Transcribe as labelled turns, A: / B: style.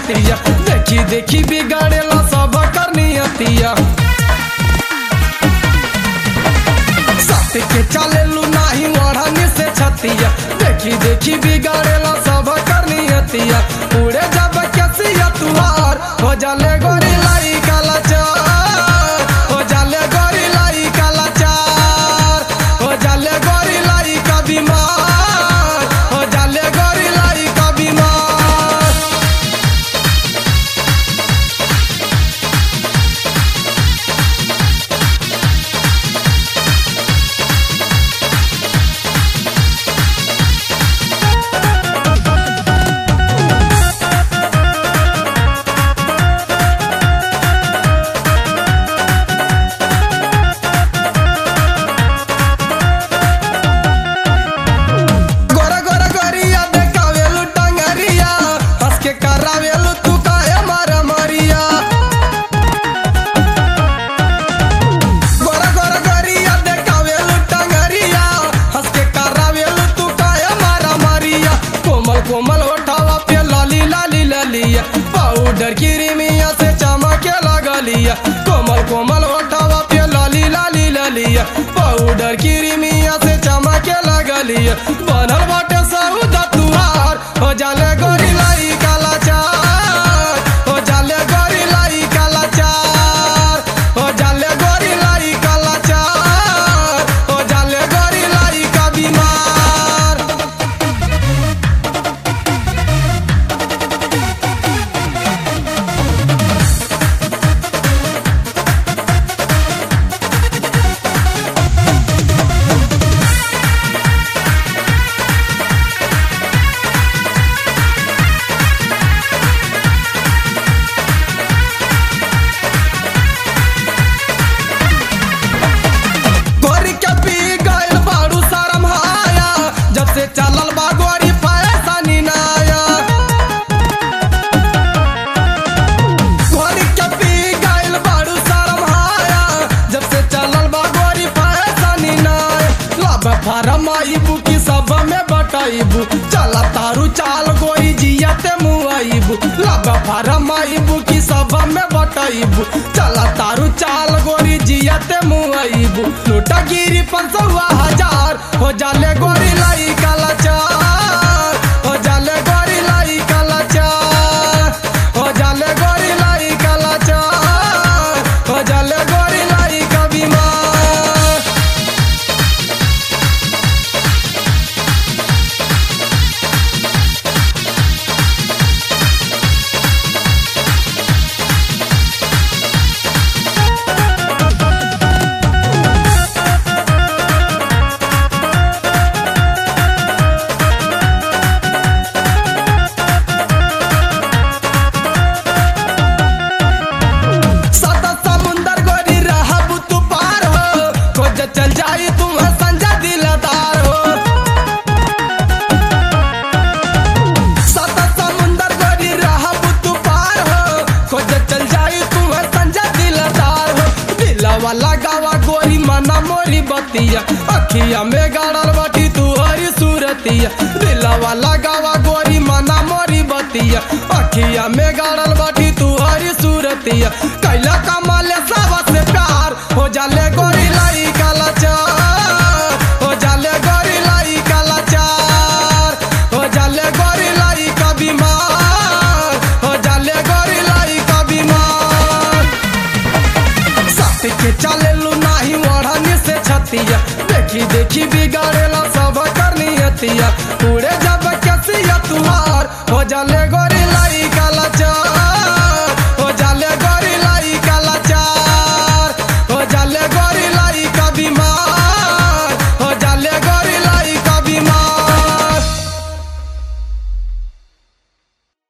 A: छतिया देखी देखी बिगाड़ेला सब करनियतिया सत के चलेलू नाही ओढ़नी से छतिया देखी देखी बिगाड़ेला सब करनियतिया उड़े जब केसिया तुहार हो जाले गोरी लाई काला चार हो जाले गोरी लाई काला चार हो जाले गोरी लाई का बीमार हो जाले गोरी लाई का बीमार गोरा गोरा गोरिया देखावेलू टंगरिया हंस के करावेलू तू काहे मारा मारिया गोरा गोरा गोरिया देखावेलू टंगरिया हंस के करावेलू तू काहे मारा मारिया कोमल कोमल होठावा पे लाली लाली ललिया पाउडर क्रीमिया से चमके लगलिया कोमल कोमल होठावा पे लाली लाली ललिया पाउडर क्रीमिया से चमके लगलिया बनल बाटे सौदा तुहार हो जाले गोरी लाई काला चार हो जाले गोरी लाई काला चार हो जाले गोरी लाई काला चार हो जाले गोरी लाई का बीमार गोरी के पी गइल बारू शरम हाया जब से चलल बा गोरी पैसा निनाया गोरी के पी गइल बारू शरम हाया जब से चलल बा गोरी पैसा निनाया लब फारम आइबू की सब में बटाइबू चला तारू चाल गोरी जियते मुआइबू लब फारम आइबू की सब में बटाइबू चला तारू चाल गोरी जियते मुआइबू लूटा गिरी पंचवा हजार हो जाले गोरी लाई काला चार हो जाले गोरी लाई काला चार हो जाले गोरी लाई काला चार हो जाले गोरी लाई का बीमार सत समुंदर गोरी रहबू तू पार हो खोज चल जाई तुम संजा दिलदार हो सत समुंदर गोरी रहबू तू पार हो खोज चल जाई तुम संजा दिलदार हो दिलवा लगावा गोरी मना मोरी बतिया अखिया में गाड़ल बाटी तू हरी सूरतिया दिलवा लगावा गोरी मना मोरी बतिया अखिया में गाड़ल बाटी तू हरी सूरतिया कैला कमाले सब से प्यार हो जाले गोरी लाई काला चार हो जाले गोरी लाई काला चार हो जाले गोरी लाई का बीमार हो जाले गोरी लाई का बीमार सत के चलेलू नाही ओढ़नी से छतिया देखी देखी बिगाड़ेला सब करनियतिया उड़े जब केसिया तुहार हो जाले गोरी लाई काला चार